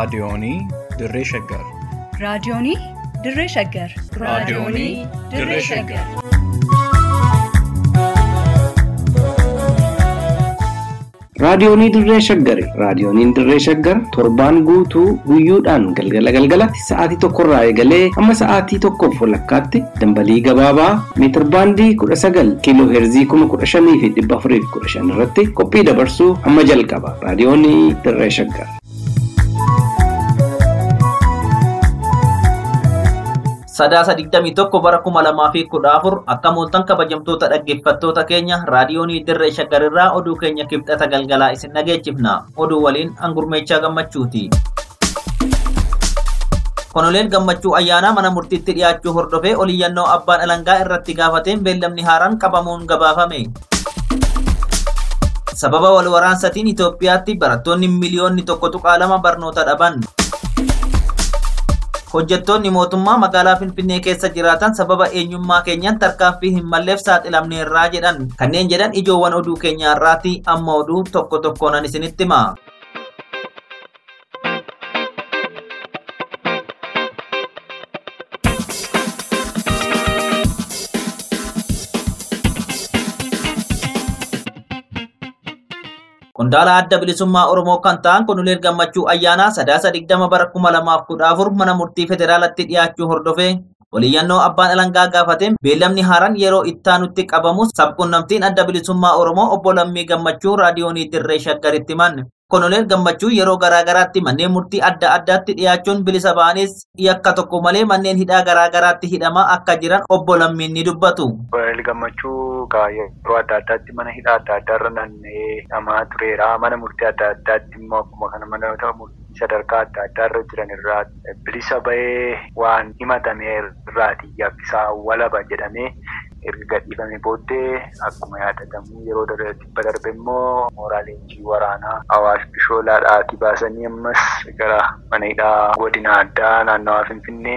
Raadiyoonii Dirree Shaggar. Raadiyoonii Dirree Shaggar. Raadiyoonii Dirree Shaggar. Raadiyoonii Dirree Shaggari. Raadiyooniin Dirree Shaggar torbaan guutuu guyyoodhaan galgala galgalatti sa'aatii tokkorraa eegalee hamma sa'aatii tokkoof walakkaatti dambalii gabaabaa meetir baandii kudha sagal kiiloo heerzii kuma kudha shanii fi dhibba afurii fi kudha shan irratti qophii dabarsuu hamma jalqaba. Raadiyoonii Dirree Shaggar. Sadaasa digdamii tokko bara kuma lamaa fi kudha afur akka mooltan kabajamtoota dhaggeeffattoota keenya raadiyoonii dirree shaggarirraa oduu keenya kibxata galgalaa isin dhageechifna oduu waliin angurmeechaa gammachuuti. Konoleen gammachuu ayyaanaa mana murtiitti dhiyaachuu hordofee oliyyannoo abbaan alangaa irratti gaafateen beellamni haaraan qabamuun gabaafame. Sababa wal waraansatiin Itoophiyaatti barattoonni miliyoonni tokko tuqaa lama barnoota dhaban. Hojjettoonni mootummaa magaalaa Finfinnee keessa jiraatan sababa eenyummaa keenyaan tarkaanfii hin malleef saaxilamneerraa jedhan. Kanneen jedhan ijoowwan oduu keenyaarraati amma oduu tokko tokkoonan isinitti hima. Qondaala adda bilisummaa Oromoo kan ta'an Konoleen Gammachuu Ayyaanaa sadaasa digdama bara kuma lamaaf kudha afur mana murtii federaalatti dhiyaachuu hordofee oliyyannoo abbaan alangaa gaafateen beellamni haaraan yeroo ittaanutti qabamu sabqunnamtiin adda bilisummaa Oromoo obbo Lammii Gammachuu raadiyoonii Dirree Shaggaritti himan. Konoleen Gammachuu yeroo garaagaraatti manneen murtii adda addaatti dhiyaachuun bilisa ba'anis yakka tokko malee manneen hidhaa garaagaraatti hidhamaa akka jiran obbo Lammiin ni dubbatu. Konoleen Gammachuu yeroo adda addaatti mana hidhaa adda addaarra naanna'ee hidhamaa tureera. Mana murtii adda addaatti immoo akkuma kana mana murtii sadarkaa adda addaarra jiran irraa bilisa ba'ee waan himatame irraati yakkisaa walaba jedhamee erga gadhiifamee booddee akkuma yaadatamu yeroo dhibba darbe immoo mooraa leenjii waraanaa Awaash Bishoolaadhaatii baasanii ammas gara mana hidhaa godina addaa naannawaa Finfinnee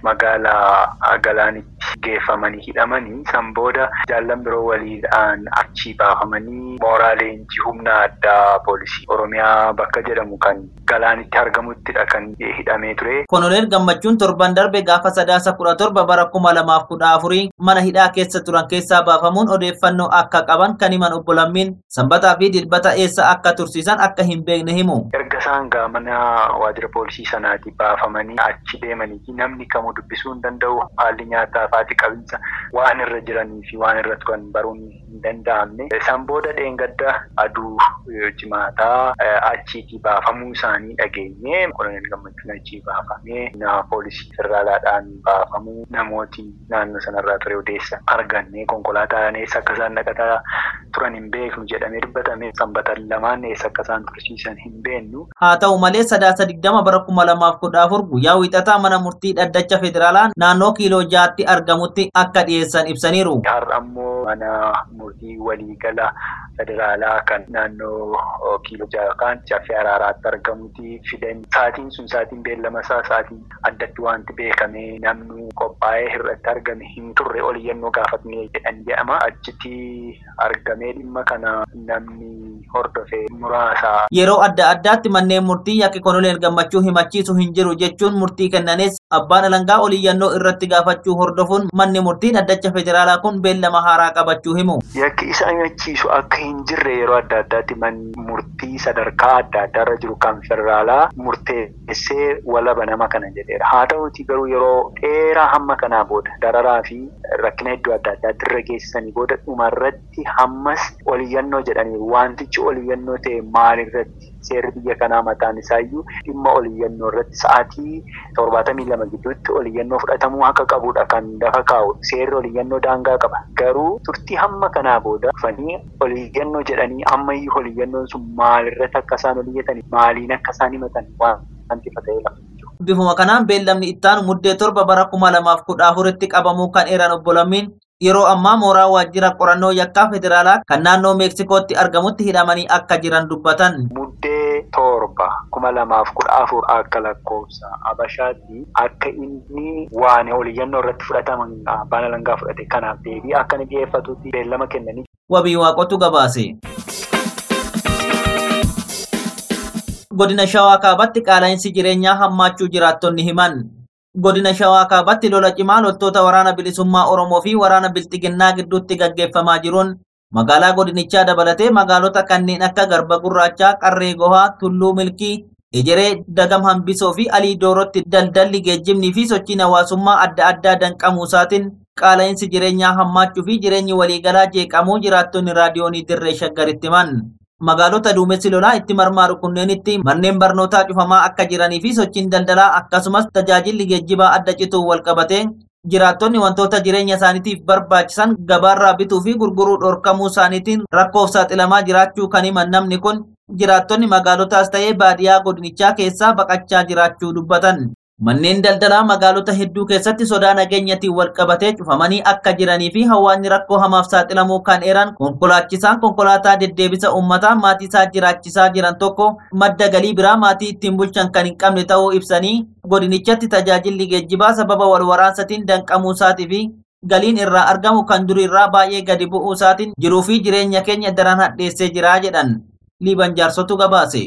magaalaa Galaanitti geeffamanii hidhamanii san booda jaallan biroo waliidhaan achii baafamanii mooraa leenjii humna addaa poolisii Oromiyaa bakka jedhamu kan Galaanitti argamuttidha kan hidhamee ture. Konoleen Gammachuun torban darbe gaafa sadaasa kudha torba bara kuma lamaaf kudha afurii mana hidhaa keessa turan keessaa baafamuun odeeffannoo akka qaban kan himan obbo Lammiin sanbataa fi dilbata eessa akka tursiisan akka hin beekne himu. Erga isaan gaa mana waajjira poolisii sanaati baafamanii achi deemanii fi namni kamuu dubbisuu hin danda'u haalli nyaataa faati qabinsa waan irra jiranii fi waan irra turan baruun hin danda'amne. Isaan booda dheengadda aduu jimaataa achiitii baafamuu isaanii dhageenye koloneel gammachuun achii baafamee na poolisii federaalaadhaan baafamuu namooti naannoo sanarraa ture odeessa arganne konkolaataan eessa akka isaan dhaqataa turan hin beeknu jedhamee dubbatame sanbatan lamaan eessa akka isaan tursiisan hin beeknu. Haa ta'u malee sadaasa digdama bara kuma lamaaf kudha afur guyyaa wiixataa mana murtii dhaddacha federaalaa naannoo kiiloo jaatti argamutti akka dhiyeessan ibsaniiru. Har'a ammoo mana murtii waliigala federaalaa kan naannoo kiiloo jaha yookaan jaffee araaraatti argamutti fidan. Saatiin sun saatiin beellama isaa saatiin addatti wanti beekame namni qophaa'ee irratti argame hin turre oliyyannoo gaafatnee jedhan jedhama. Achitti argamee dhimma kana namni hordofee muraasa. Yeroo adda addaatti manneen murtii yakki konoleen gammachuu himachiisu hin jiru jechuun murtii kennanis abbaan alangaa oliyyannoo irratti gaafachuu hordofuun manni murtii dhaddacha federaalaa kun beellama haaraa qabachuu himu. Yakki isa himachiisu akka hin jirre yeroo adda addaatti murtii sadarkaa adda addaarra jiru kan federaalaa murteessee walaba nama kana jedheera. Haa ta'uuti garuu yeroo dheeraa hamma kanaa booda dararaa fi rakkina iddoo adda addaatti irra geessisanii booda dhumarratti hammas oliyyannoo jedhaniiru. Wantichi oliyyannoo ta'e maalirratti seerri biyya kanaa mataan isaayyuu dhimma oliyyannoo irratti sa'aatii torbaatamii lama gidduutti oliyyannoo fudhatamuu akka qabudha kan lafa kaa'u. Seerri oliyyannoo daangaa qaba. Garuu turtii hamma kanaa booda dhufanii oliyyannoo jedhanii ammayyuu oliyyannoon sun maalirratti akka isaan oliyyatan maaliin akka isaan himatan wanti fata'ee lafa. Bifuma kanaan beellamni ittaanu muddee torba bara kuma lamaaf kudha afuritti qabamuu kan eeran obbo Lammiin yeroo ammaa mooraa waajjira qorannoo yakkaa federaalaa kan naannoo meeksikootti argamutti hidhamanii akka jiran dubbatan. Muddee torba kuma lamaaf kudha afur akka lakkoofsa Abashaatti akka inni waan oliyyannoo irratti fudhataman abbaan alangaa fudhate kanaaf deebii akka inni dhiyeeffatutti beellama kennanii Wabii waaqotu gabaase. Godina Shawaa Kaabaatti qaala'insi jireenyaa hammaachuu jiraattonni himan. Godina Shawaa Kaabaatti lola cimaa loltoota waraana bilisummaa Oromoo fi waraana Bilxiginnaa gidduutti gaggeeffamaa jiruun magaalaa godinichaa dabalatee magaalota kanneen akka Garba Gurraachaa, Qarree Gohaa, Tulluu Milkii, Ejeree, Dagam Hambisoo fi Alii Doorootti daldalli geejjibnii fi sochiin hawaasummaa adda addaa danqamuusaatiin qaala'insi jireenyaa hammaachuu fi jireenyi waliigalaa jeeqamuu jiraattonni raadiyoonii dirree shaggaritti himan. Magaalota duumessi lolaa itti marmaaru kunneenitti manneen barnootaa cufamaa akka jiranii fi sochiin daldalaa akkasumas tajaajilli geejjibaa adda cituu wal qabate jiraattonni wantoota jireenya isaaniitiif barbaachisan gabaarraa bituu fi gurguruu dhorkamuu isaaniitiin rakkoof saaxilamaa jiraachuu kan himan namni kun jiraattonni magaalotaas ta'ee baadiyyaa godinichaa keessaa baqachaa jiraachuu dubbatan. Manneen daldalaa magaalota hedduu keessatti sodaa nageenyatiin wal qabatee cufamanii akka jiranii fi hawaasni rakkoo hamaaf saaxilamuu kan eeran konkolaachisaan konkolaataa deddeebisa uummataa maatii isaa jiraachisaa jiran tokko madda galii biraa maatii ittiin bulchan kan hin qabne ta'uu ibsanii godinichatti tajaajilli geejjibaa sababa wal waraansaatiin danqamuu isaatii fi galiin irraa argamu kan durirraa baay'ee gadi bu'uu isaatiin jiruu fi jireenya keenya daran hadheessee jira jedhan. Liiban jaarsotu gabaase.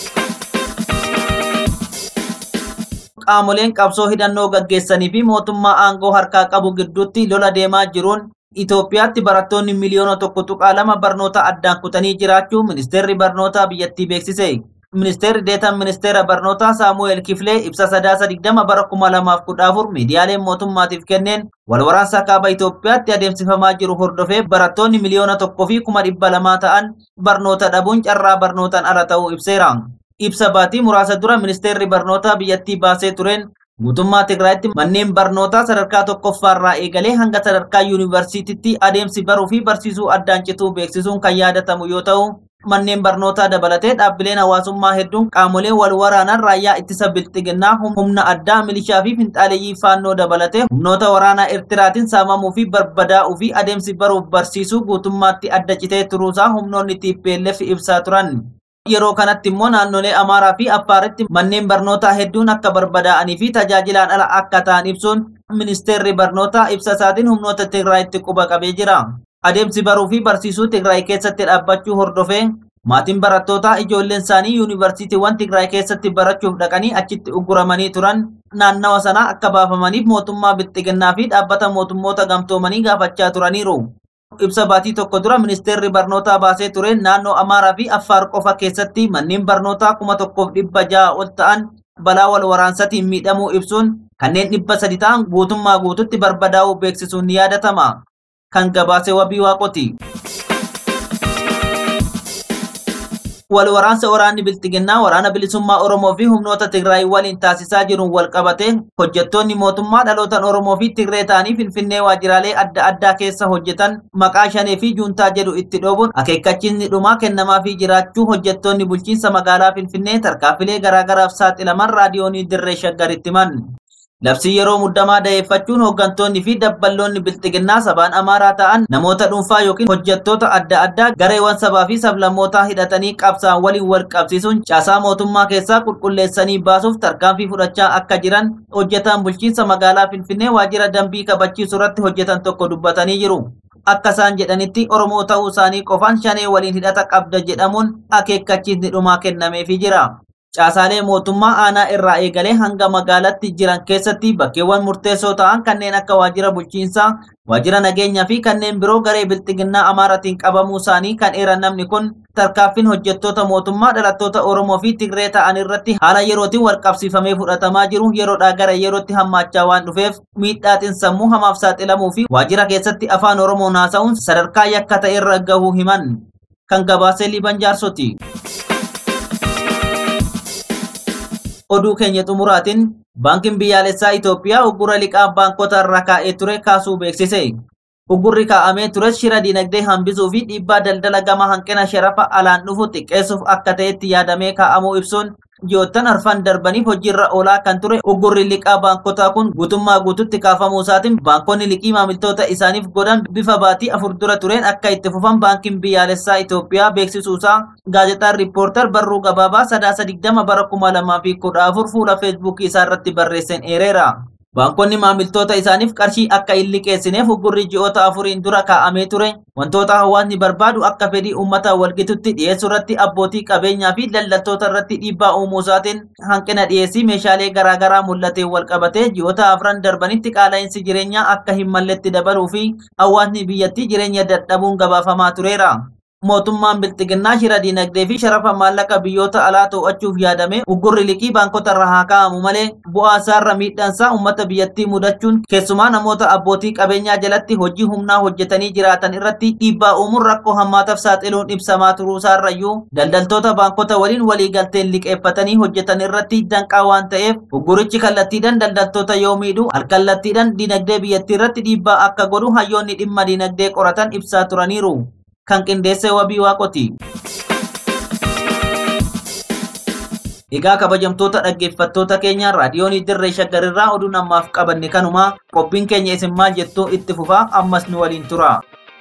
qaamoleen qabsoo hidhannoo gaggeessanii fi mootummaa aangoo harkaa qabu gidduutti lola deemaa jiruun Itoophiyaatti barattoonni miliyoona tokko tuqaa lama barnoota addaan kutanii jiraachuu ministeerri barnootaa biyyattii beeksise. Ministeerri deetan ministeera barnootaa Saamu'eel Kifilee ibsa sadaasa digdama bara kuma lamaaf kudha afur miidiyaaleen mootummaatiif kenneen wal waraansa kaaba Itoophiyaatti adeemsifamaa jiru hordofee barattoonni miliyoona tokkoo fi kuma dhibba lamaa ta'an barnoota dhabuun carraa barnootaan ala ta'uu ibseera. ibsa baatii muraasa dura ministeerri barnootaa biyyattii baasee tureen guutummaa Tigraayitti manneen barnootaa sadarkaa tokkoffaarraa eegalee hanga sadarkaa yuunivarsiitiitti adeemsi baruu fi barsiisuu addaan cituu beeksisuun kan yaadatamu yoo ta'u manneen barnootaa dabalatee dhaabbileen hawaasummaa hedduun qaamolee wal waraanan raayyaa ittisa bilxiginnaa humna addaa milishaa fi finxaaleeyyii faannoo dabalatee humnoota waraanaa Eertiraatiin saamamuu fi barbadaa'uu fi adeemsi baruuf barsiisuu guutummaatti adda citee turuusaa humnoonni TPLF ibsaa turan. Yeroo kanatti immoo naannolee Amaaraa fi Affaaritti manneen barnootaa hedduun akka barbadaa'anii fi tajaajilaan ala akka ta'an ibsuun ministeerri barnootaa ibsa isaatiin humnoota Tigraayitti quba qabee jira. Adeemsi baruu fi barsiisuu Tigraay keessatti dhaabbachuu hordofee maatiin barattootaa ijoolleen isaanii yuunivarsiitiiwwan Tigraay keessatti barachuuf dhaqanii achitti uguramanii turan naannawa sanaa akka baafamaniif mootummaa bilxiginnaa fi dhaabbata mootummoota gamtoomanii gaafachaa turaniiru. ibsa baatii tokko dura ministeerri barnootaa baasee ture naannoo Amaaraa fi Affaar qofa keessatti manneen barnootaa kuma tokkoof dhibba ja'a ol ta'an balaa wal waraansaatiin miidhamuu ibsuun kanneen dhibba sadi ta'an guutummaa guututti barbadaa'uu beeksisuun ni yaadatama. Kan gabaase wabii waaqoti. wal waraansa waraanni bilxiginnaa waraana bilisummaa Oromoo fi humnoota Tigraay waliin taasisaa jiruun wal qabate hojjettoonni mootummaa dhalootan Oromoo fi Tigree ta'anii Finfinnee waajjiraalee adda addaa keessa hojjetan maqaa shanee fi juuntaa jedhu itti dhoobuun akeekkachiisni dhumaa kennamaa fi jiraachuu hojjettoonni bulchiinsa magaalaa Finfinnee tarkaanfilee garaagaraaf saaxilaman raadiyoonii dirree shaggaritti himan. Labsii yeroo muddamaa da'eeffachuun hooggantoonni fi dabballoonni bilxiginnaa sabaan amaaraa ta'an namoota dhuunfaa yookiin hojjettoota adda addaa gareewwan sabaa fi sablammootaa hidhatanii qabsaan waliin wal qabsiisuun caasaa mootummaa keessaa qulqulleessanii baasuuf tarkaanfii fudhachaa akka jiran hojjetaan bulchiinsa magaalaa Finfinnee waajjira dambii kabachiisuu irratti hojjetan tokko dubbatanii jiru. Akka isaan jedhanitti Oromoo ta'uu isaanii qofaan shanee waliin hidhata qabda jedhamuun akeekkachiisni dhumaa kennameefii jira. Caasaalee mootummaa aanaa irraa eegalee hanga magaalatti jiran keessatti bakkeewwan murteessoo ta'an kanneen akka waajjira bulchiinsaa, waajjira nageenyaa fi kanneen biroo garee bilxiginnaa amaaratiin qabamuu isaanii kan eeran namni kun tarkaanfiin hojjettoota mootummaa dhalattoota Oromoo fi Tigree ta'an irratti haala yerootiin wal qabsiifamee fudhatamaa jiru yeroodhaa gara yerootti hammaachaa waan dhufeef miidhaatiin sammuu hamaaf saaxilamuu fi waajjira keessatti afaan Oromoon haasa'uun sadarkaa yakka ta'e irra gahuu himan. Kan gabaasee Liiban Jaarsoti. oduu keenya xumuraatiin baankiin biyyaalessaa Itoophiyaa uggura liqaa baankota irra kaa'ee ture kaasuu beeksise. Uggurri kaa'amee tures shira dinagdee hambisuu fi dhiibbaa daldala gama hanqina sharafa alaan dhufu xiqqeessuuf akka ta'etti yaadamee kaa'amuu ibsuun ji'oottan arfan darbaniif hojiirra oolaa kan ture uggurri liqaa baankotaa kun guutummaa guututti kaafamuu isaatiin baankonni liqii maamiltoota isaaniif godhan bifa baatii afur dura tureen akka itti fufan baankiin biyyaalessaa Itoophiyaa beeksisuusaa gaazexaan riippoortar barruu gabaabaa sadaasa digdama bara kuma lamaa fi kudha afur fuula feesbuukii isaa irratti barreesseen eereera. Baankonni maamiltoota isaaniif qarshii akka hin liqeessineef uggurri ji'oota afuriin dura kaa'amee ture. Wantoota hawaasni barbaadu akka fedhii uummata walgitutti dhiyeessuu irratti abbootii qabeenyaa fi daldaltoota irratti dhiibbaa uumuu isaatiin hanqina dhiyeessii meeshaalee garaagaraa mul'atee wal qabatee ji'oota afran darbanitti qaala'insi jireenyaa akka hin malletti dabaluu fi hawaasni biyyattii jireenya dadhabuun gabaafamaa tureera. mootummaan bilxiginnaa shira dinagdee fi sharafa maallaqa biyyoota alaa to'achuuf yaadame uggurri liqii baankota irra haa kaa'amu malee bu'aa isaarra miidhaansaa uummata biyyattii mudachuun keessumaa namoota abbootii qabeenyaa jalatti hojii humnaa hojjetanii jiraatan irratti dhiibbaa uumuun rakkoo hammaataaf saaxiluun ibsamaa turuu isaarrayyuu daldaltoota baankota waliin waliigalteen liqeeffatanii hojjetan irratti danqaa waan ta'eef uggurichi kallattiidhaan daldaltoota yoo miidhu alkallattiidhaan dinagdee biyyattii irratti dhiibbaa akka godhu hayyoonni dhimma dinagdee qoratan ibsaa turaniiru. kan qindeesse wabii waaqoti. Egaa kabajamtoota dhaggeeffattoota keenya raadiyoon dirree shaggarirraa oduu namaaf qabanne kanuma qophiin keenya isin maal jettuu itti fufaa ammas nu waliin tura.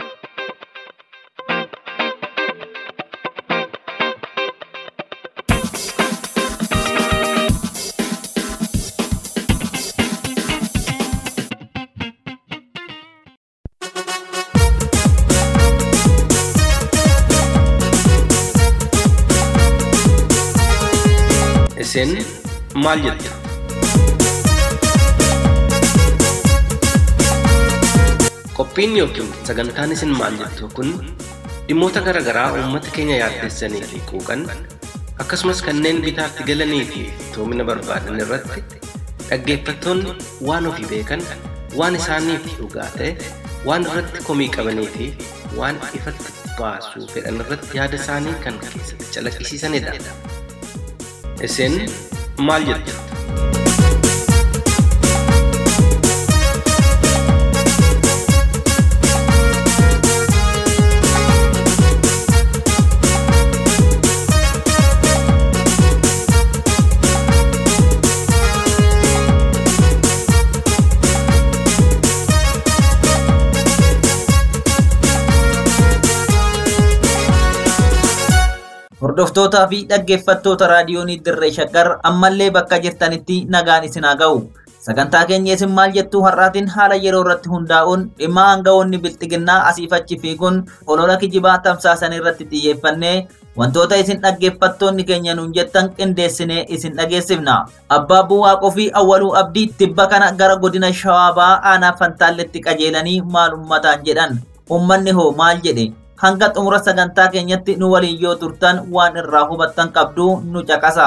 Isin maal jettu? Qophiin yookiin sagantaan isin maal jettu kun dhimmoota garaa garaa uummata keenya yaaddessanii fi quuqan akkasumas kanneen bitaatti galanii fi toomina barbaadan irratti dhaggeeffattoonni waan ofii beekan waan isaaniif dhugaa ta'e waan irratti komii qabanii fi waan ifatti baasuu fedhan irratti yaada isaanii kan keessatti calaqqisiisanidha. Isin maal jettu? Hordoftootaa fi dhaggeeffattoota raadiyoonii dirree shaggar ammallee bakka jirtanitti nagaan isin haa ga'u. Sagantaa keenya isin maal jettuu har'aatiin haala yeroo irratti hundaa'uun dhimma aangawoonni bilxiginnaa asiif achi fiiguun olola kijibaa tamsaasan irratti xiyyeeffannee wantoota isin dhaggeeffattoonni keenya nuun jettan qindeessinee isin dhageessifna. Abbaa Buwaaqoo fi Awwaluu Abdii tibba kana gara godina Shawaabaa aanaa Fantaalletti qajeelanii maal ummataan jedhan. Uummanni hoo maal jedhe? hanga xumura sagantaa keenyatti nu waliin yoo turtan waan irraa hubattan qabdu nu caqasa.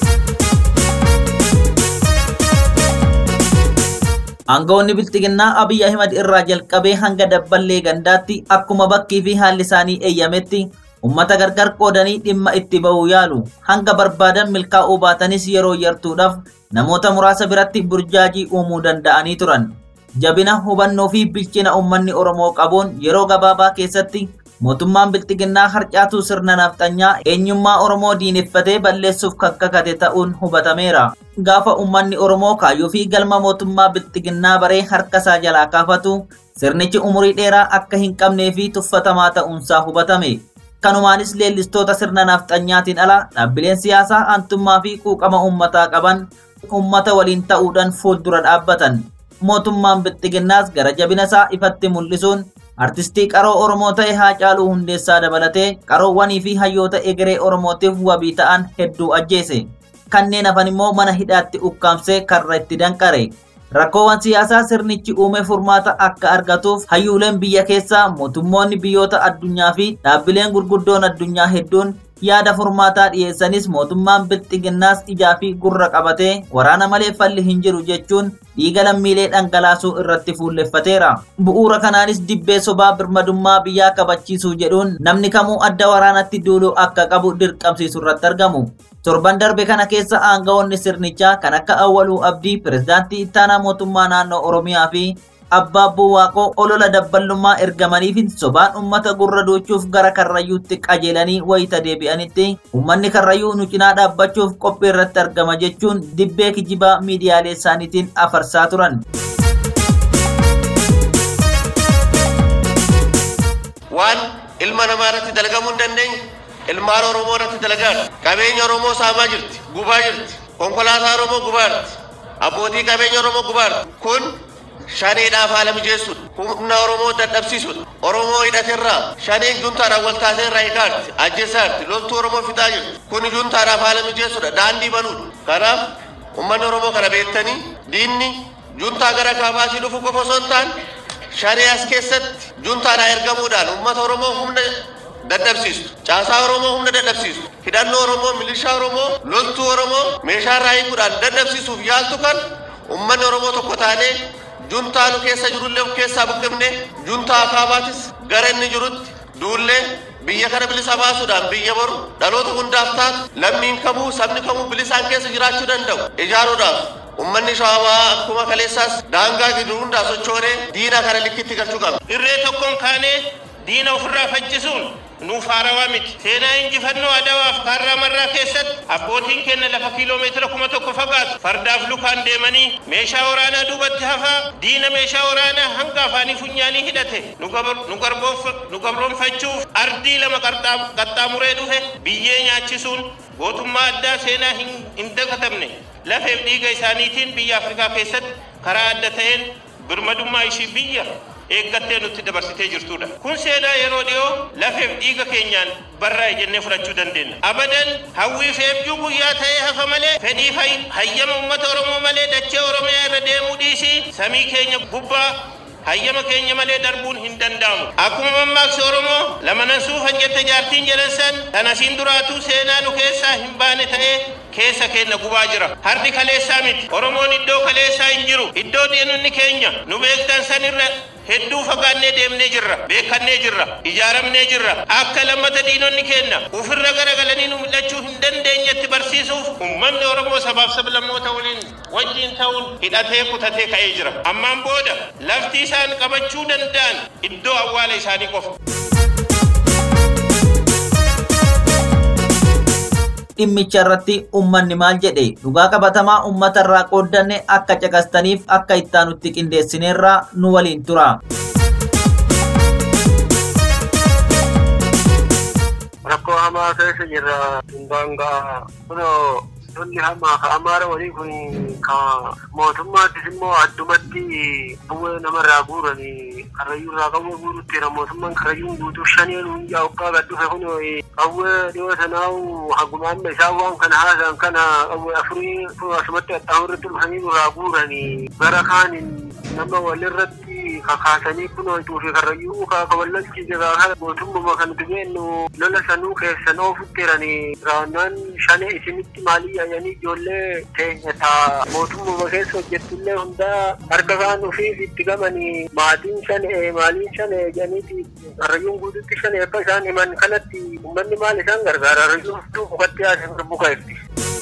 Aangawoonni bilxiginnaa Abiy Ahimad irraa jalqabee hanga dabballee gandaatti akkuma bakkii fi haalli isaanii eeyyametti ummata gargar qoodanii dhimma itti ba'uu yaalu hanga barbaadan milkaa'uu baatanis yeroo yartuudhaaf namoota muraasa biratti burjaajii uumuu danda'anii turan. Jabina hubannoo fi bilchina uummanni Oromoo qabuun yeroo gabaabaa keessatti mootummaan bilxiginnaa harcaatuu sirna nafxanyaa eenyummaa Oromoo diineffatee balleessuuf kan kakate ta'uun hubatameera. Gaafa uummanni Oromoo kaayyoo fi galma mootummaa bilxiginnaa baree harkasaa jalaa kaafatu sirnichi umurii dheeraa akka hin qabnee fi tuffatamaa ta'uunsaa hubatame. Kanumaanis leellistoota sirna nafxanyaatiin ala dhaabbileen siyaasaa aantummaa fi quuqama uummataa qaban uummata waliin ta'uudhaan fuuldura dhaabbatan. Mootummaan bilxiginnaas gara jabina isaa ifatti mul'isuun artistii qaroo Oromoo ta'e Haacaaluu Hundeessaa dabalatee qaroowwanii fi hayyoota egeree Oromootiif wabii ta'an hedduu ajjeese. Kanneen hafan immoo mana hidhaatti ukkaamsee karra itti danqare. Rakkoowwan siyaasaa sirnichi uume furmaata akka argatuuf hayyuuleen biyya keessaa mootummoonni biyyoota addunyaa fi dhaabbileen gurguddoon addunyaa hedduun yaada furmaataa dhiyeessanis mootummaan bilxiginnaas ijaa fi gurra qabatee waraana malee falli hin jiru jechuun dhiiga lammiilee dhangalaasuu irratti fuulleffateera. Bu'uura kanaanis dibbee sobaa birmadummaa biyyaa kabachiisuu jedhuun namni kamuu adda waraanatti duuluu akka qabu dirqamsiisu irratti argamu. Torban darbe kana keessa aangawoonni sirnichaa kan akka Awwaluu Abdii, Pireezidaantii Ittaanaa Mootummaa Naannoo Oromiyaa fi Abbaa Buwaaqoo olola dabballummaa ergamanii fi sobaan uummata gurra duuchuuf gara karrayyuutti qajeelanii wayita deebi'anitti uummanni karrayyuu nu cinaa dhaabbachuuf qophii irratti argama jechuun dibbee kijibaa miidiyaalee isaaniitiin afarsaa turan. waan ilma namaa irratti dalagamuu hin dandeenye ilmaan oromoo irratti dalagaa qabeenya oromoo saamaa jirti gubaa jirti konkolaataa oromoo gubaa jirti abbootii qabeenya Oromoo gubaartu kun shaneedhaaf haala mijeessuudha. Humna Oromoo dadhabsiisuudha. Oromoo hidhaterraa shaneen juntaadhaan wal taateerraa eegaatti ajjeesaatti loltuu Oromoo fixaa jirtu. Kun juntaadhaaf haala mijeessuudha. Daandii banuudha. Kanaaf uummanni Oromoo kana beektanii diinni juntaa gara kaabaatii dhufu qofa osoo hin taane shanee as keessatti juntaadhaan ergamuudhaan uummata Oromoo humna dadhabsiistu. Caasaa Oromoo humna dadhabsiistu. Hidhannoo Oromoo, milishaa Oromoo, loltuu Oromoo meeshaa irraa hiikuudhaan dadhabsiisuuf yaaltu kan uummanni Oromoo tokko taanee juntaa nu keessa jirullee of keessaa buqqifne juntaa kaabaatis gara inni jirutti duullee biyya kana bilisa baasuudhaan biyya boru dhaloota hundaaf taatu lammiin kamuu sabni kamuu bilisaan keessa jiraachuu danda'u ijaaruudhaaf ummanni shawaa akkuma kaleessaas daangaa gidduu hundaa sochoonee diina kana likkitti galchuu qaba. irree tokkoon kaanee diina ofirraa faccisuun nuuf haarawaa miti. Seenaa injifannoo Adawaaf kaarraa marraa keessatti abbootiin keenya lafa kiiloomeetira kuma tokko fagaatu fardaaf lukaan deemanii meeshaa waraanaa duubatti hafaa diina meeshaa waraanaa hanga afaanii funyaanii hidhate nu gabar- nu garboof- nu gabroonfachuuf ardii lama qarxaa- qaxxaamuree dhufe biyyee nyaachisuun gootummaa addaa seenaa hin hin dagatamne lafeef dhiiga isaaniitiin biyya Afrikaa keessatti karaa adda ta'een birmadummaa ishii biyya eeggattee nutti dabarsitee jirtudha. Kun seenaa yeroo dhiyoo lafeef dhiiga keenyaan barraa'e jennee fudhachuu dandeenya. Abadan hawwii fi abjuu guyyaa ta'ee hafa malee fedhii hay- hayyama uummata Oromoo malee dachee Oromiyaa irra deemuu dhiisii samii keenya gubbaa hayyama keenya malee darbuun hin danda'amu. Akkuma mammaaksa Oromoo lamanan suufan jette jaartiin jedhan san kan asiin duraatuu seenaa nu keessaa hin baane ta'ee keessa keenya gubaa jira. Hardi kaleessaa miti. Oromoon iddoo kaleessaa hin jiru. Iddoo diinonni keenya nu beektan sanirra hedduu fagaannee deemnee jirra. Beekannee jirra. Ijaaramnee jirra. Akka lammata diinonni keenya ofirra garagalanii nu mul'achuu hin dandeenyetti barsiisuuf uummanni Oromoo sabaaf sablammoota waliin wajjin ta'uun hidhatee kutatee ka'ee jira. Ammaan booda lafti isaan qabachuu danda'an iddoo awwaala isaanii qofa. dhimmicha irratti ummanni maal jedhe dhugaa qabatamaa ummata irraa qooddanne akka caqastaniif akka ittaanutti qindeessineerraa nu waliin tura. rakkoo hamaa keessa jirra daangaa kunoo lolli hamaa ka amaara walii kun ka mootummaattis immoo addumatti bu'ee namarraa guuranii karrayyuu irraa qawwee guuruttira mootummaan karrayyuun guutuu shaneen hundaa hoggaa gad dhufe kunoo qawwee dhiyoo sanaawu hagumaanna isaa waan kana haasaan kana qawwee afurii kun asumatti qaxxaamurratti dhufanii nurraa guuranii gara kaanin nama walirratti kakaasanii kunoo tuufi karrayyuu kaaka wallalchi jiraa kana mootummama kan dhibeennu lola sanuu keessan oofuttiranii raawwannaan shane isinitti maalii yaayanii ijoollee teenya taa mootummama keessa hojjettullee hundaa harka kaan ufiif itti gamanii maatiin shane maaliin shane jedhaniiti karrayyuun guututti shane akka isaan himan kanatti ummanni maal isaan gargaara karrayyuun fuduu mukatti haasee buka itti.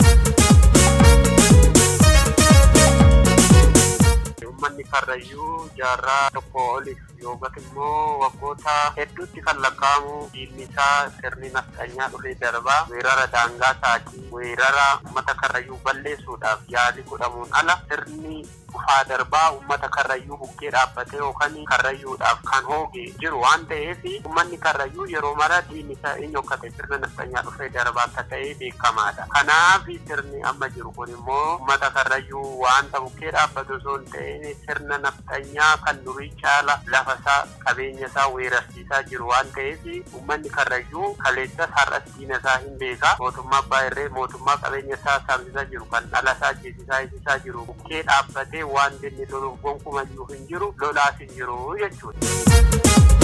ummanni karrayyuu jaarraa tokko oliif yookaan immoo waggoota hedduutti kan lakkaa'amu diinni isaa sirni nafxanyaa dhufee darbaa weerara daangaa isaatii weerara uummata karrayyuu balleessuudhaaf yaalii godhamuun ala sirni dhufaa darbaa uummata karrayyuu bukkee dhaabbatee yookaan karrayyuudhaaf kan hooge jiru waan ta'eef uummanni karrayyuu yeroo mara diinni isaa eenyu akka ta'e sirna nafxanyaa dhufee darbaa akka ta'e beekamaadha. Kanaaf sirni amma jiru kun immoo uummata karrayyuu waanta bukkee dhaabbatu osoo hin ta'in sirna nafxanyaa kan durii caala lafa isaa qabeenya isaa weerarsiisaa jiru waan ta'eef uummanni karrayyuu kaleessas har'as diina isaa hin beeka mootummaa abbaa irree mootummaa qabeenya isaa saamsisaa jiru kan dhala isaa jeesisaa eegsisaa jiru bukkee dhaabbatee waan inni loluuf gonkumayyuu hin jiru lolaas hin jiru jechuudha.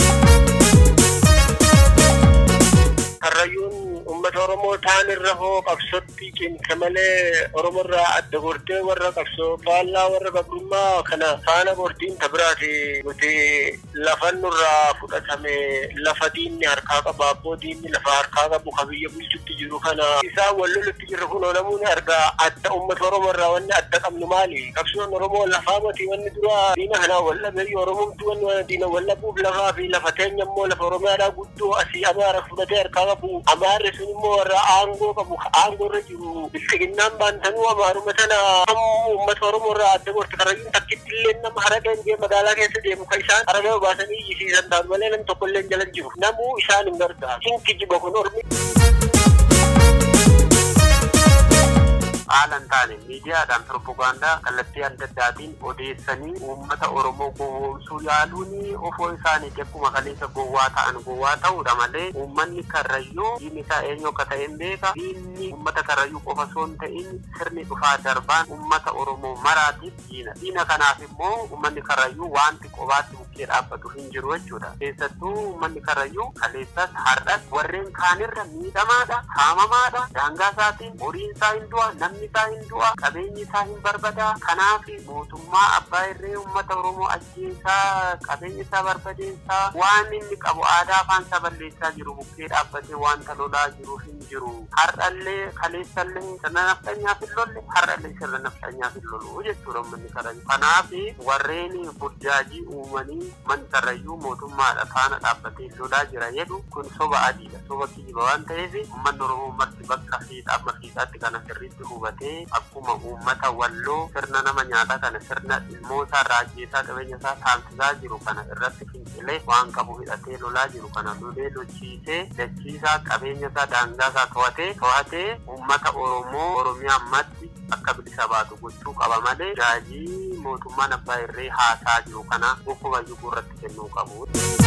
Karrayyuun uummata Oromoo ta'an irra hoo qabsootti cimte malee Oromoo irraa adda gortee warra qabsoo faallaa warra gabrummaa kana faana gortiin tabiraati nuti lafa nurraa fudhatame lafa diinni harkaa qaba abboo diinni lafa harkaa qabu ka biyya bulchutti jiru kana isaan wal lolutti jirru kun namoonni argaa adda uummata Oromoo irraa wanni adda qabnu maali qabsoon Oromoo lafaa mati wanni dura diina kanaa wal dhabeeyyi Oromoomtu wanni diina wal dhabuuf lafaa fi lafa teenya immoo lafa Oromiyaadhaa guddoo asii Amaara fudhatee harkaa qabu Amaarri sun immoo warra aangoo qabu aangoo irra jiru bilchiginnaan baantanuu Amaaruma sana sammuu uummata Oromoo irraa adda gorte karrayyuun takkitti illee nama haragaan jee magaalaa keessa deemu kan isaan haragaa baasanii iyyisiisan taatu malee nam tokko illee jala jiru namuu isaan hin gargaaru hin kijiba kun ormi. haala hin taane miidiyaadhaan propagaandaa kallattii adda addaatiin odeessanii uummata oromoo gowwoomsuu yaaluun ofoo isaanii akkuma kaleessa gowwaa ta'an gowwaa ta'uudha malee uummanni karrayyuu diinni isaa eenyu akka ta'e hin beeka diinni uummata karrayyuu qofa osoo hin ta'in sirni dhufaa darbaan uummata oromoo maraatiif diina diina kanaaf immoo uummanni karrayyuu wanti qobaatti bukkee dhaabbatu hin jiru jechuudha keessattuu uummanni karrayyuu kaleessas har'as warreen kaanirra miidhamaadha saamamaadha daangaa isaatiin horiin isaa hin du'a namni isaa hin du'a qabeenyi isaa hin barbadaa kanaaf mootummaa abbaa irree uummata oromoo ajjeesaa qabeenya isaa barbadeessaa waan inni qabu aadaa afaan isaa balleessaa jiru bukkee dhaabbatee wanta lolaa jiru hin jiru har'allee kaleessallee sirna nafxanyaaf hin lolle har'allee sirna nafxanyaaf hin lolu jechuudha uummanni karrayyuu kanaaf warreen burjaajii uumanii man karrayyuu mootummaadha faana dhaabbatee lolaa jira jedhu kun soba adiidha soba kijiba waan ta'eef uummanni oromoo marti bakka fiixa amma fiixaatti kana sirriitti hubatee akkuma uummata walloo sirna nama nyaataa kana sirna ilmoosaa raajjeesaa qabeenya isaa saamsisaa jiru kana irratti fincilee waan qabu hidhatee lolaa jiru kana lolee lolchiisee dachiisaa qabeenya isaa daangaa isaa to'atee to'atee uummata oromoo oromiyaa ammatti akka bilisa baatu gochuu qaba malee gaajii mootummaan abbaa irree haasaa jiru kana bokkuma jiru irratti kennuu qabu.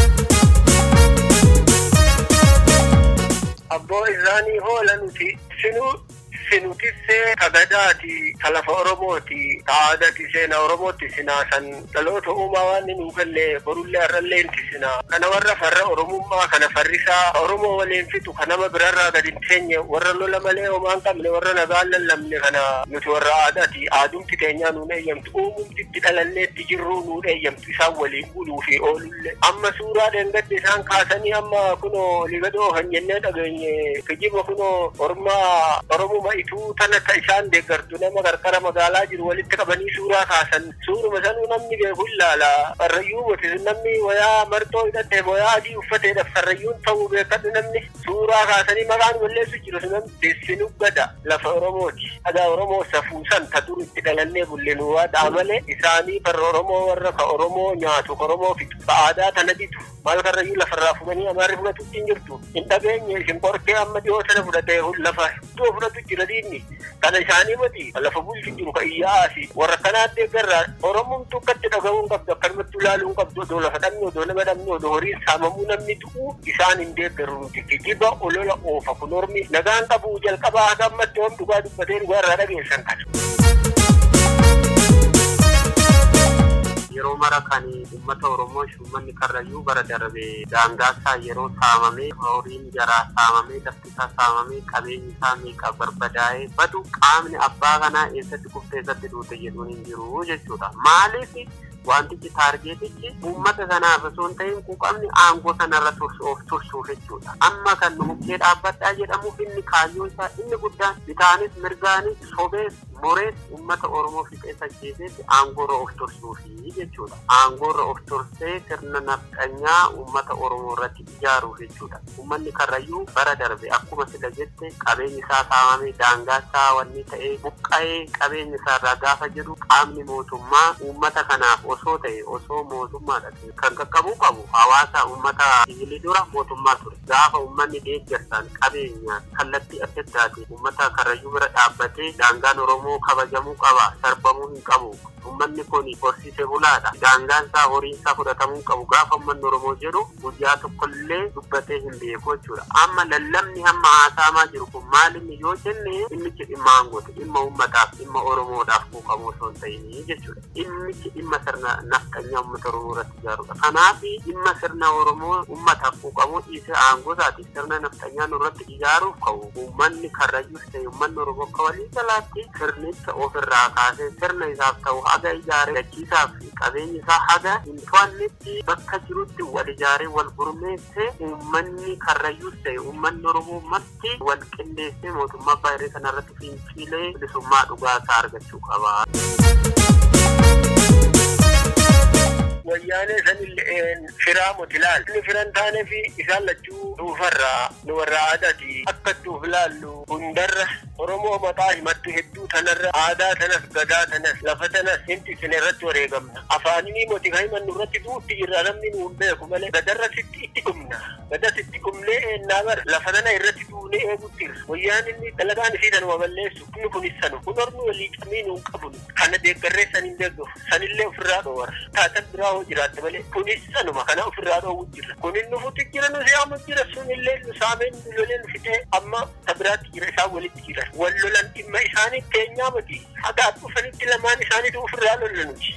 abboo isaanii hoola nuti sinuu sinutissee kagadaati talafa oromooti taadati seena oromootti sinaasan dhaloota uumaa waan nuu galle borullee har'allee inti sinaa kana warra farra oromummaa kana farrisaa oromoo waliin fixu ka nama birarraa gad hin teenye warra lola malee homaan qabne warra nagaan lallabne kana nuti warra aadaati aadumti keenyaa nuun eeyyamtu uumumti itti dhalanneetti jirruu nuun eeyyamtu isaan waliin buluu fi oolullee amma suuraa dheengadde isaan kaasanii amma kunoo ligadoo kan jennee dhageenye kijiba kunoo ormaa oromuma ituu tana ka isaan deeggartu nama qarqara magaalaa jiru walitti qabanii suuraa kaasan suuruma sanuu namni beeku ilaala farrayyuu miti namni wayaa marxoo hidhatee wayaa adii uffateedha farrayyuun ta'uu beekadhu namni suuraa kaasanii maqaan balleessu jiru sunan deessinu gada lafa oromooti dhagaa oromoo safuusan ta dur itti dhalannee bullenuu waadhaa malee isaanii farra oromoo warra ka oromoo nyaatu ka oromoo fixu ka aadaa tana bitu maal karrayyuu lafarraa fudhanii amaarri fudhatu hin jirtu hin dhageenye isin qorkee amma dhiyoo sana fudhatee lafa iddoo fudhatu jira diinni kana isaanii mati lafa bulchu jiru ka iyyaasi warra kanaa deeggarraa oromoon tokkatti dhagahuun qabdu akkanumatti ilaaluun qabdu odoo lafa dhabne odoo nama dhabne odoo horiin saamamuu namni du'u isaan hin deeggaru nuti kijiba olola oofa kun ormi nagaan qabu jalqabaa haga ammatti oom dhugaa dubbatee dhugaa irraa dhageessan kana. yeroo mara kan uummata oromoo uummanni karrayyuu bara darbe daangaasaa yeroo saamamee horiin jaraa saamamee lafti isaa saamamee qabeenyi isaa meeqa barbadaa'ee badu qaamni abbaa kanaa eessatti kuftee eessatti duute jedhuun hin jiru jechuudha maaliif wantichi taargeetichi uummata kanaaf osoo hin ta'in quuqamni aangoo sanarra of tursuuf jechuudha amma kan nu bukkee dhaabbadhaa jedhamuuf inni kaayyoo isaa inni guddaan bitaanis mirgaanis sobees morees uummata oromoo fixeessa jeeseetti aangoorra of tursuufi jechuudha aangoorra of tursee sirna nafxanyaa uummata oromoo irratti ijaaruuf jechuudha uummanni karrayyuu bara darbe akkuma sila jette qabeenyi isaa saamamee daangaa isaa wanni ta'ee buqqa'ee qabeenya isaa irraa gaafa jedhu qaamni mootummaa uummata kanaaf osoo ta'e osoo mootummaadha kan qaqqabuu qabu hawaasa uummata siviilii dura mootummaa ture gaafa uummanni deeggarsaan qabeenyaan kallattii adda addaatiin uummata karrayyuu bira dhaabbatee daangaan oromoo kabajamuu qaba sarbamuu hin qabu ummanni kun horsiise bulaadha daangaan isaa horiin isaa fudhatamuu qabu gaafa ummanni oromoo jedhu guyyaa tokkollee dubbatee hin beeku jechuudha amma lallabni hamma haasaamaa jiru kun maalinni yoo jenne dhimmichi dhimma aangooti dhimma ummataaf dhimma oromoodhaaf quuqamoo osoo hin ta'inii jechuudha dhimmichi dhimma sirna nafxanyaa ummata oromoo irratti ijaarudha kanaaf dhimma sirna oromoo ummataaf quuqamoo dhiisee aangootaatiif sirna nafxanyaa nurratti ijaaruuf qabu ummanni karrayyuus ta'e ummanni oromoo akka walii galaatti sirnicha ofirraa kaasee sirna isaaf ta'u haga ijaaree dachiisaaf qabeenyi isaa haga hin to'annetti bakka jirutti wal ijaaree wal gurmeessee uummanni karrayyuus ta'e uummanni oromoo marti wal qindeessee mootummaa abbaa irree kanarratti finciilee bilisummaa dhugaa isaa argachuu qaba. wayyaanee sanillee firaa mutilaal inni firan taanee fi isaan lachuu dhuufarraa nu warra aadaati akka duuf ilaallu hundarra Oromoo maqaa himattu hedduu tanarra aadaa tanas gadaa tanas lafa tanas hinti isin irratti wareegamna afaanii moti kan himannu irratti duutti jirra namni nu hin beeku malee gadarra sitti itti dhumna gada sitti dhumnee eennaa bara lafa tana irratti duunee eegutti irra wayyaan inni dalagaan isii tanuma balleessu inni kunis sanu kun ormi walii camii nu hin qabnu kana deeggarree san hin deeggaru sanillee ofirraa dhoowwara taatan biraa hoo jiraatte malee kunis sanuma kana ofirraa dhoowwu jira kunin nufutti jira nu siyaamu jira sunillee nu saameen nu lolee nu fixee amma ta biraatti jira isaan walitti jira wal lolan dhimma isaanii keenyaa miti haga dhufanitti lamaan isaaniitu ofirraa lollanuti.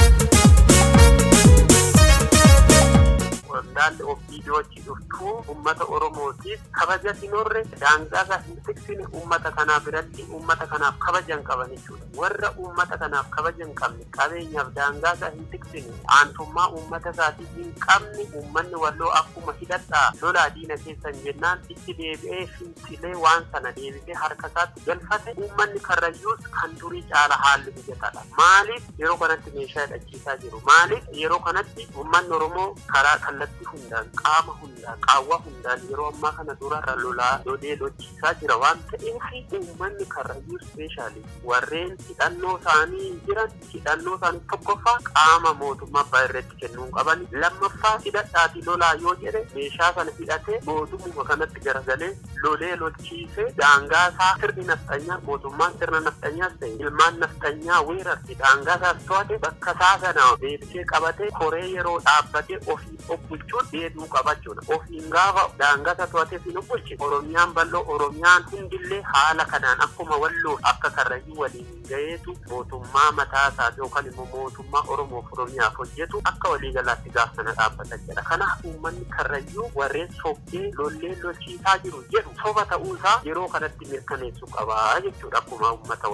waldaalli ofiidiyoochi dhuftuu ummata oromootiif kabaja sinorre daangaasaa hin tiksine ummata kanaa biratti ummata kanaaf kabaja hin qaban jechuudha warra ummata kanaaf kabaja hin qabne qabeenyaaf daangaasaa hin tiksine aantummaa ummata isaatii hin qabne ummanni walloo akkuma hidhadhaa lolaa diina keessan jennaan itti deebi'ee fincilee waan sana deebisee harka isaatti galfate ummanni karrayyuus kan durii caala haalli mijataadha maaliif yeroo kanatti meeshaa hidhachiisaa jiru maaliif yeroo kanatti ummanni oromoo karaa kallattii hundaan qaama hundaan qaawwa hundaan yeroo ammaa kana durarra lolaa lolee lolchiisaa jira waan ta'eef uummanni karrayyuu ispeeshaalii warreen hidhannoo isaanii jiran hidhannoo isaanii tokkoffaa qaama mootummaa abbaa irratti kennuu qaban lammaffaa hidhadhaati lolaa yoo jedhe meeshaa sana hidhatee mootummaa kanatti garagalee lolee lolchiisee daangaa isaa sirni naftanyaa mootummaan sirna naftanyaas ta'e ilmaan naftanyaa weerarti daangaa isaas to'ate bakka isaa sana deebisee qabatee koree yeroo dhaabbatee ofii obbulchuun deebi'uu qabachuudha. Ofiin gaafa daangaa isaa to'atee fi obbulche Oromiyaan bal'oo Oromiyaan hundillee haala kanaan akkuma walloo akka karrayyuu waliin gaheetu mootummaa mataa isaa yookaan immoo mootummaa Oromoof Oromiyaaf hojjetu akka waliigalaatti gaafa sana dhaabbata jedha. Kanaaf uummanni karrayyuu warreen sobbee lollee lolchiisaa jiru jedhu soba ta'uu isaa yeroo kanatti mirkaneessuu qabaa jechuudha akkuma uummata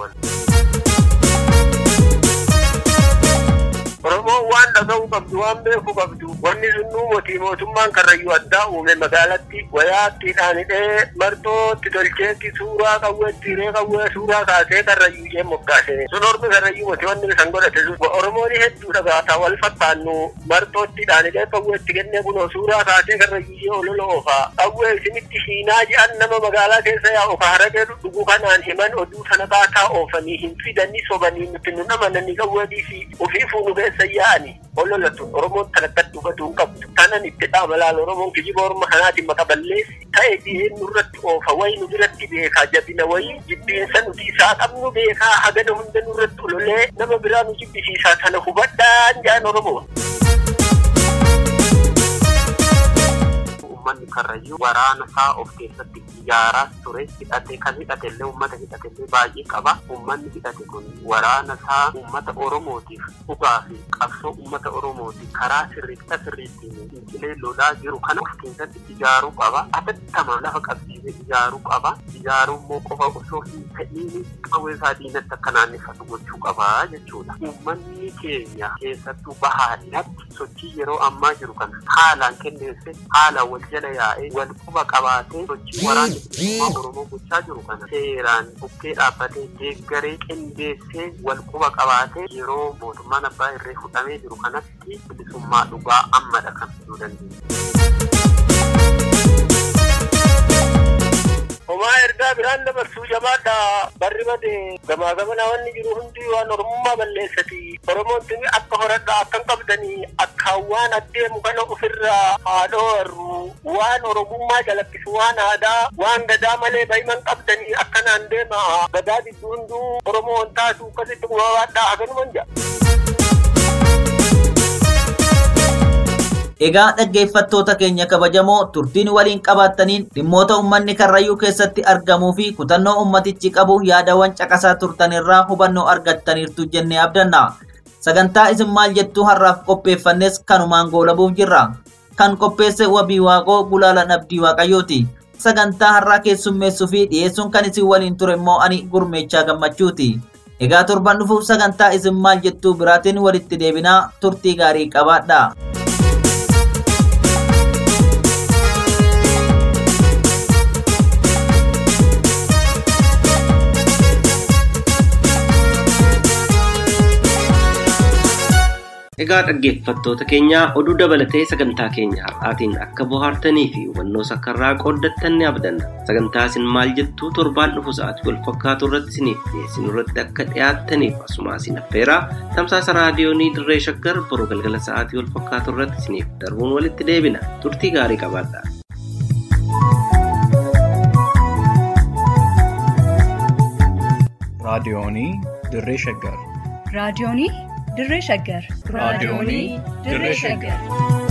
Oromoon waan dhaga'uu qabdu waan beekuu qabdu wanni sunnuu mootii mootummaan karrayyuu addaa uume magaalatti wayaattiidhaan hidhee marxootti tolcheetti suuraa qawweetti hiree qawwee suuraa kaasee karrayyuu jee moggaase sun ormi karrayyuu mootii wanni san godhate sun Oromoon hedduu dhagaataa wal fakkaannu marxoottiidhaan hidhee qawweetti kennee kunoo suuraa kaasee karrayyuu jee olola oofaa qawwee isinitti hiinaa je'an nama magaalaa keessa yaa'u ka haraqee dhuguu kanaan himan oduu sana kaataa oofanii hin fidanii sobanii nuti nu namananii qawweetii fi ofii fuunu keessa yaa'ani ololatu oromoon tanakkat dhugatu hin qabdu tanan itti dhaamalaan oromoon kijiba orma kanaatiin maka balleessi ta'e dhiheen nurratti oofa wayi nu biratti beekaa jabina wayi jibbiinsa nuti isaa qabnu beekaa hagana hunda nurratti ololee nama biraa nu jibbisiisaa tana hubadhaan jaan oromoon. uummanni karrayyuu waraana isaa of keessatti ijaaraa ture hidhate kan hidhate illee uummata hidhate illee baay'ee qaba uummanni hidhate kun waraana isaa uummata oromootiif dhugaa fi qabsoo uummata oromootiif karaa sirriitta sirriittiin fincilee lolaa jiru kana of keessatti ijaaruu qaba atattama lafa qabsiisee ijaaruu qaba ijaaruu immoo qofa osoo hin ta'in qawwee isaa diinatti akka naanneffatu gochuu qaba jechuudha uummanni keenya keessattuu bahaadhatti sochii yeroo ammaa jiru kana haalaan kenneesse haalaan wal jala yaa'ee wal quba qabaatee sochii waraanni bilisummaa oromoo gochaa jiru kana seeraan bukkee dhaabbatee deeggaree qindeessee wal quba qabaatee yeroo mootummaan abbaa irree fudhamee jiru kanatti bilisummaa dhugaa ammadha kan fiduu dandeenya. Homaa ergaa biraan dabarsuu jabaadha barri bade gamaa gamanaa wanni jiru hundi waan oromummaa balleessati oromoon tuni akka horadhaa akkan qabdanii akkaan waan adeemu kana ofirraa haadhoo warru waan oromummaa jalakkisu waan aadaa waan gadaa malee bahiman qabdanii akkanaan deema gadaa gidduu hunduu oromoo wantaatu akkasitti gubabaadhaa haganuman jedha. Egaa dhaggeeffattoota keenya kabajamoo turtiin waliin qabaattaniin dhimmoota uummanni karrayyuu keessatti argamuu fi kutannoo ummatichi qabu yaadawwan caqasaa turtan irraa hubannoo argattaniirtu jennee abdanna. Sagantaa isin maal jettuu har'aaf qopheeffannes kanumaan goolabuuf jirra. Kan qopheesse wabii waaqoo gulaalan abdii waaqayyooti. Sagantaa har'aa keessummeessuu fi dhiyeessuun kan isin waliin ture immoo ani gurmeechaa gammachuuti. Egaa torban dhufuuf sagantaa isin maal jettuu biraatiin walitti deebinaa turtii gaarii qabaadha. Egaa dhaggeeffattoota keenya oduu dabalatee sagantaa keenya har'aatiin akka bohaartanii fi hubannoo sakkarraa qooddattan ni abdanna. Sagantaa isin maal jettuu torbaan dhufu sa'aatii wal fakkaatu irratti isiniif dhiyeessinu irratti akka dhiyaattaniif asuma isin affeeraa tamsaasa raadiyoonii dirree shaggar boruu galgala sa'aatii wal fakkaatu irratti isiniif darbuun walitti deebina. Turtii gaarii qabaadhaa. raadiyoonii dirree shaggar raadiyoonii dirree shaggar raadiyoonii dirree shaggar